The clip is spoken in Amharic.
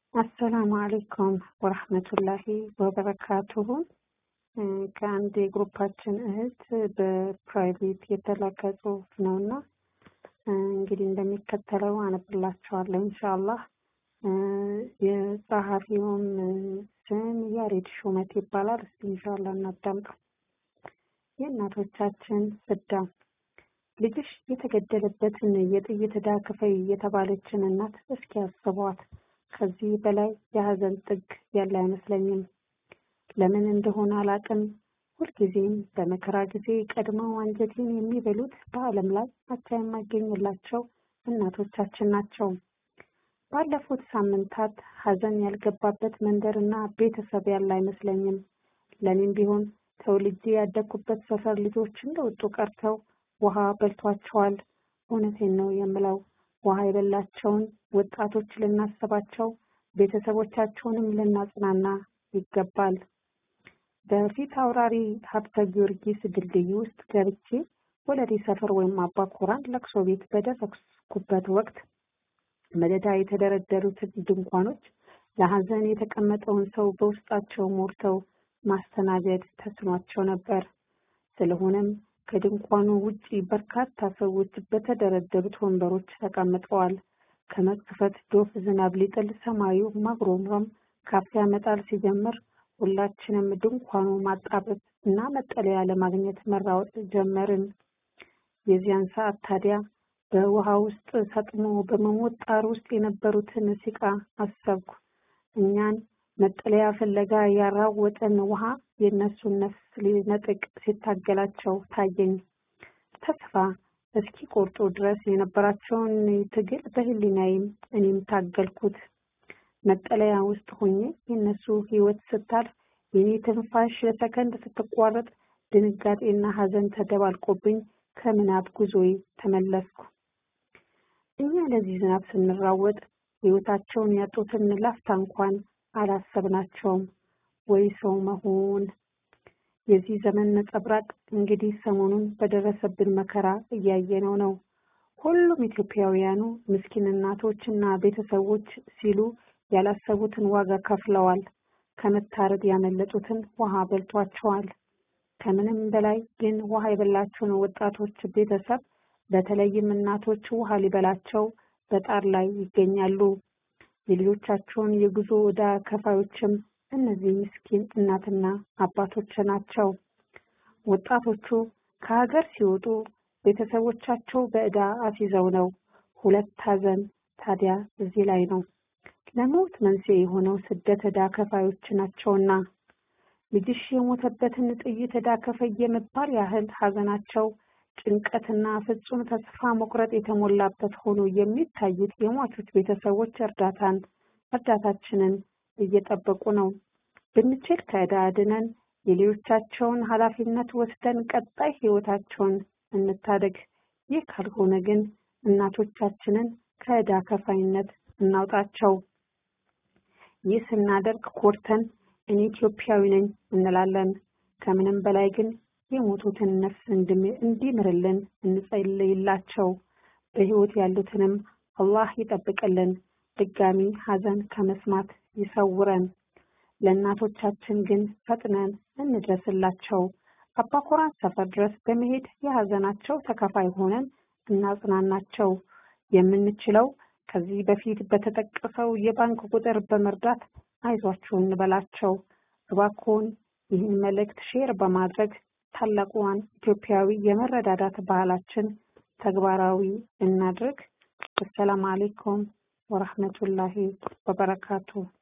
አሰላሙ አሌይኩም ወረህመቱላሂ ወበረካቱሁ። ከአንድ የግሩፓችን እህት በፕራይቬት የተላከ ጽሁፍ ነው እና እንግዲህ እንደሚከተለው አነብላችኋለሁ ኢንሻአላህ። የጸሐፊውም ስም ያሬድ ሹመት ይባላል። እስቲ ኢንሻአላህ እናዳምጠው። የእናቶቻችን ፍዳ ልጅሽ የተገደለበትን የጥይት ዕዳ ክፈይ የተባለችን እናት እስኪ ያስቧት። ከዚህ በላይ የሀዘን ጥግ ያለ አይመስለኝም። ለምን እንደሆነ አላቅም። ሁልጊዜም በመከራ ጊዜ ቀድመው አንጀቴን የሚበሉት በዓለም ላይ አቻ የማይገኝላቸው እናቶቻችን ናቸው። ባለፉት ሳምንታት ሀዘን ያልገባበት መንደርና ቤተሰብ ያለ አይመስለኝም። ለኔም ቢሆን ተወልጄ ያደግኩበት ሰፈር ልጆች እንደወጡ ቀርተው ውሃ በልቷቸዋል። እውነቴን ነው የምለው። ውሃ የበላቸውን ወጣቶች ልናስባቸው፣ ቤተሰቦቻቸውንም ልናጽናና ይገባል። በፊት አውራሪ ሀብተ ጊዮርጊስ ድልድይ ውስጥ ገብቼ ወለዲ ሰፈር ወይም አባኮራን ለቅሶ ቤት በደረስኩበት ወቅት መደዳ የተደረደሩትን ድንኳኖች ለሀዘን የተቀመጠውን ሰው በውስጣቸው ሞልተው ማስተናገድ ተስኗቸው ነበር። ስለሆነም ከድንኳኑ ውጪ በርካታ ሰዎች በተደረደሩት ወንበሮች ተቀምጠዋል። ከመክፈት ዶፍ ዝናብ ሊጥል ሰማዩ ማጉረምረም ካፊያ መጣል ሲጀምር ሁላችንም ድንኳኑ ማጣበብ እና መጠለያ ለማግኘት መራወጥ ጀመርን። የዚያን ሰዓት ታዲያ በውሃ ውስጥ ሰጥሞ በመሞት ጣር ውስጥ የነበሩትን ሲቃ አሰብኩ። እኛን መጠለያ ፍለጋ ያራወጠን ውሃ የእነሱን ነፍስ ሊነጥቅ ሲታገላቸው ታየኝ። ተስፋ እስኪ ቆርጦ ድረስ የነበራቸውን ትግል በህሊናዬም እኔም ታገልኩት። መጠለያ ውስጥ ሆኜ የእነሱ ህይወት ስታልፍ የኔ ትንፋሽ ለሰከንድ ስትቋረጥ ድንጋጤና ሀዘን ተደባልቆብኝ ከምናብ ጉዞዬ ተመለስኩ። እኛ ለዚህ ዝናብ ስንራወጥ ህይወታቸውን ያጡትን ላፍታ እንኳን አላሰብናቸውም። ወይ ሰው መሆን! የዚህ ዘመን ነጸብራቅ እንግዲህ ሰሞኑን በደረሰብን መከራ እያየነው ነው። ሁሉም ኢትዮጵያውያኑ ምስኪን እናቶች እና ቤተሰቦች ሲሉ ያላሰቡትን ዋጋ ከፍለዋል። ከመታረድ ያመለጡትን ውሃ በልቷቸዋል። ከምንም በላይ ግን ውሃ የበላቸውን ወጣቶች ቤተሰብ በተለይም እናቶች ውሃ ሊበላቸው በጣር ላይ ይገኛሉ። የልጆቻቸውን የጉዞ ዕዳ ከፋዮችም እነዚህ ምስኪን እናትና አባቶች ናቸው። ወጣቶቹ ከሀገር ሲወጡ ቤተሰቦቻቸው በዕዳ አስይዘው ነው። ሁለት ሀዘን ታዲያ እዚህ ላይ ነው። ለሞት መንስኤ የሆነው ስደት ዕዳ ከፋዮች ናቸውና ልጅሽ የሞተበትን ጥይት ዕዳ ከፈይ የመባል ያህል ሀዘናቸው ጭንቀትና ፍጹም ተስፋ መቁረጥ የተሞላበት ሆኖ የሚታዩት የሟቾች ቤተሰቦች እርዳታን እርዳታችንን እየጠበቁ ነው። ብንችል ከዕዳ አድነን የልጆቻቸውን ኃላፊነት ወስደን ቀጣይ ህይወታቸውን እንታደግ። ይህ ካልሆነ ግን እናቶቻችንን ከዕዳ ከፋይነት እናውጣቸው። ይህ ስናደርግ ኮርተን እኔ ኢትዮጵያዊ ነኝ እንላለን። ከምንም በላይ ግን የሞቱትን ነፍስ እንዲምርልን እንጸልይላቸው። በህይወት ያሉትንም አላህ ይጠብቅልን። ድጋሚ ሀዘን ከመስማት ይሰውረን። ለእናቶቻችን ግን ፈጥነን እንድረስላቸው። አባኮራን ሰፈር ድረስ በመሄድ የሀዘናቸው ተካፋይ ሆነን እናጽናናቸው። የምንችለው ከዚህ በፊት በተጠቀሰው የባንክ ቁጥር በመርዳት አይዟችሁ እንበላቸው። እባክዎን ይህን መልእክት ሼር በማድረግ ታላቁዋን ኢትዮጵያዊ የመረዳዳት ባህላችን ተግባራዊ እናድርግ። አሰላሙ አሌይኩም ወረህመቱላሂ ወበረካቱ።